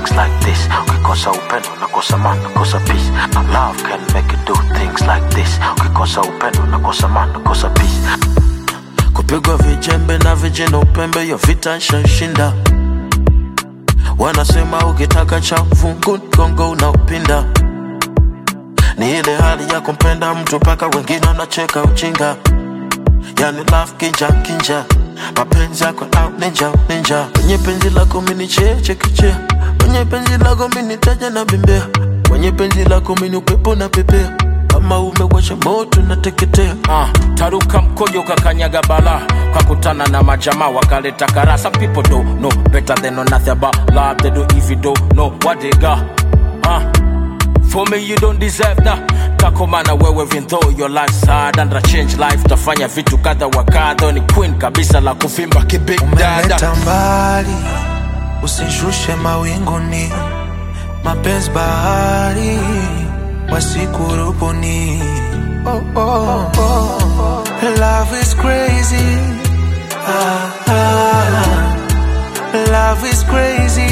things like this ukikosa upendo nakosa man nakosa peace love can make you do things like this ukikosa upendo nakosa man nakosa peace kupigwa vijembe na vijana upembe yo vita shashinda wanasema ukitaka cha fungu gongo unaupinda ni ile hali ya kumpenda mtu mpaka wengine wanacheka ujinga yani love kinja kinja mapenzi yako au ninja ninja kwenye penzi lako mini cheche kichea kwenye penzi lako mini taja na bembea kwenye penzi lako mini upepo na pepea kama umewasha moto nateketea uh, taruka mkojo kakanyaga bala kakutana na majama wakaleta kara some people don't know better than know nothing about love they do if you don't know what they got uh, for me you don't deserve that takomana wewe even though your life's hard and a change life tafanya vitu kadha wa kadha ni queen kabisa la kuvimba kibig dada umeleta mbali, usishushe mawinguni, mapenzi bahari wasikurubuni. Oh, oh, oh. Love is crazy. Ah, ah. Love is crazy.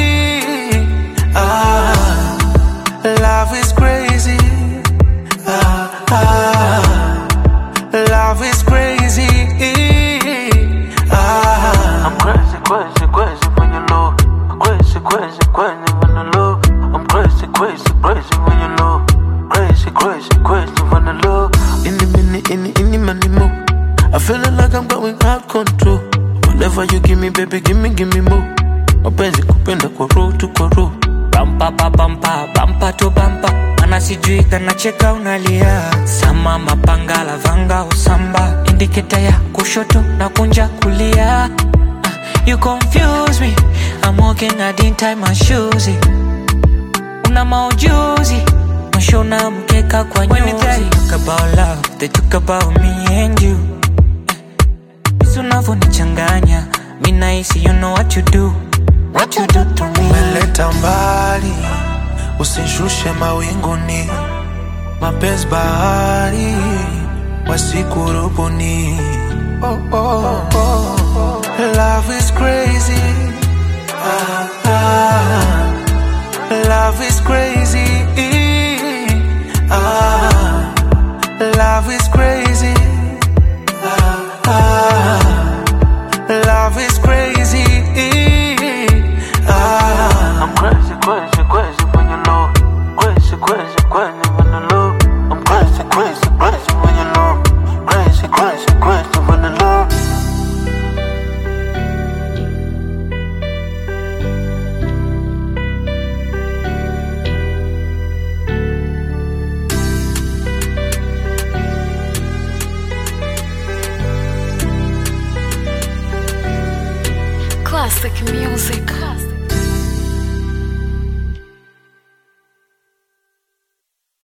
Ah, love is crazy. Ah, ah. Love is crazy. Ah. I'm crazy, crazy, crazy when you low. I'm crazy, crazy, crazy when you low. I'm crazy, crazy, crazy when you low. Crazy, crazy, crazy when you low. Any minute, any, any money more. I feeling like I'm going out control. Whatever you give me, baby, give me, give me more. Mapenzi kupenda kwa roho tu kwa roho. bampa pa bampa bampa to bampa mana sijui kanacheka unalia sama mapanga lavanga usamba indiketa ya kushoto na kunja kulia Ah, you confuse me I'm walking I didn't tie my shoes una maujuzi mashona mkeka kwa nyuzi When they talk about love they talk about me and you Jinsi unavyonichanganya mi nahisi you know what you do what you do to me umeleta mbali, usishushe mawinguni, mapenzi bahari wasikurubuni. Oh, oh, oh. Love is crazy. Ah, ah. Love is crazy. Ah, love is crazy. Ah, ah. Love is crazy. Ah. I'm crazy, crazy, crazy when you low. Crazy, crazy, crazy when you low. I'm crazy, crazy, crazy when you low. Crazy, crazy, crazy when you low. Classic music. Classic.